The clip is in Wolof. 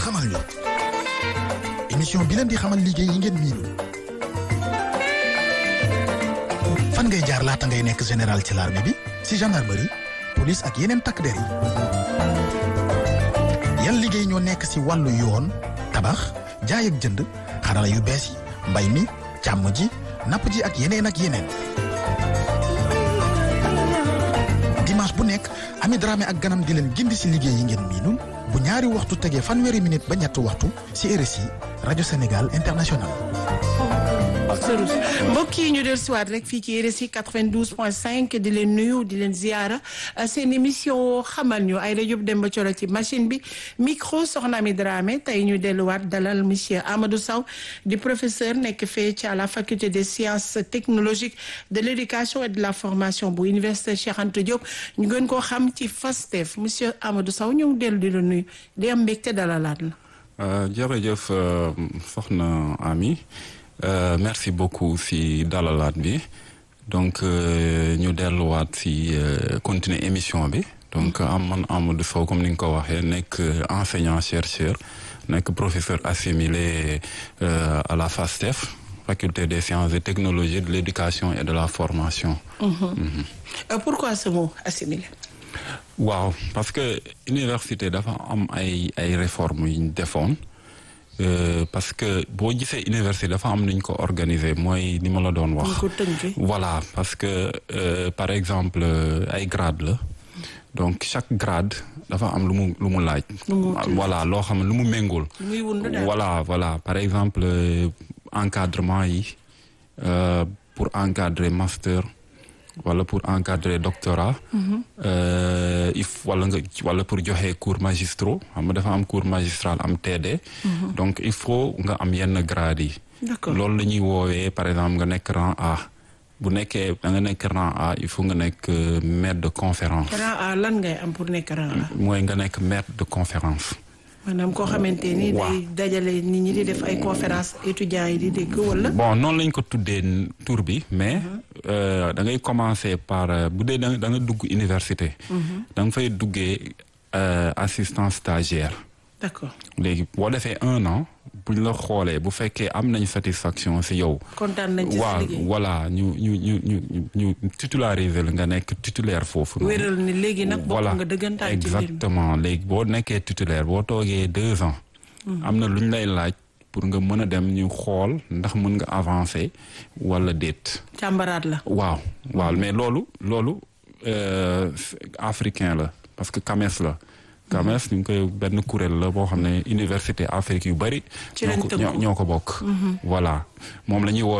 xamal ñu émission bi leen di xamal liggéey yi ngeen miinul fan ngay jaar laata ngay nekk général ci l'armée bi ci gendarmerie police ak yeneen takk der yi yan liggéey ñoo nekk ci wàllu yoon tabax jaay ak jënd xarala yu bees yi mbay mi càmm ji napp ji ak yeneen ak yeneen dimanche bu nekk Ami Dramé ak ganam di leen gindi ci liggéey yi ngeen miinul bu ñaari waxtu tegee fanweeri minute ba ñetti waxtu ci RSI rajo Sénégal international. mbokk yi ñu del siwaat rek fii ci RSI 92.5 di leen nuyu di leen ziara seen émission xamal ñu ay rajo Demba Coro ci machine bi micro soxna Ami Dramé tey ñu delluwaat dalal monsieur Amadou Sow di professeur nekk fee ci à la faculté des sciences technologiques de l'éducation et de la formation bu université Cheikh Anta Diop ñu gën koo xam ci FASTEF monsieur Amadou Sow ñu ngi dellu di la nuyu di am mbégte dalalaat la. jërëjëf soxna Ami. Euh, merci beaucoup si dalalaat bi donc ñu delluwaat si continuer émission bi donc am man Amadou Sow comme ni nga ko waxee nekk enseignant chercheur nekk professeur assimilé euh, à la FASTEF faculté des sciences et technologies de l'éducation et de la formation. Mmh. Mmh. Euh, pourquoi ce mot assimilé. waaw parce que université dafa am ay ay réformes yu ñu defoon. Euh, parce que boo gisee université dafa am nuñ ko organiser mooy ni ma la doon wax voilà parce que euh, par exemple ay grade la donc chaque grade dafa am lu mu lu mu laaj voilà loo xam ne lu mu méngool voilà voilà par exemple euh, encadrement yi pour encadrer master wala pour encadrer doctorat il wala nga wala pour joxe cours magistraux xam nga dafa am cours magistral am TD donc il faut nga am yenn grade yi loolu la ñuy woowee par exemple nga nekk rang A bu nekkee da nga nekk rang A il faut nga nekk maître de conférence rang A lan ngay am pour nekk rang A mooy nga nekk maître de conférence maanaam koo xamante ni day dajale nit ñi di def ay conférence étudiants yi di dégg wala. bon noonu lañ ko tuddee tur bi mais da ngay commencer par bu dee da nga dugg université. da nga fay duggee assistant stagiaire. d'accord léegi boo defee un an buñ la xoolee bu fekkee am nañ satisfaction ci yow. kontaan nañ ci sa liggéey voilà ñu ñu ñu ñu ñu titulariser la nga nekk titulaire foofu. wéral ni léegi nag bokk nga dëggantaan ci exactement léegi boo nekkee titulaire boo toogee deux ans. am na lu ñu lay laaj pour nga mën a dem ñu xool ndax mën nga avancer wala déet. càmbaraat la. waaw waaw mais loolu loolu africain la parce que CAMES la. CAMES ñu ngi koy benn kuréel la boo xam ne université Afrique yu bari. ñoo ko ñoo ko bokk. voilà moom la ñuy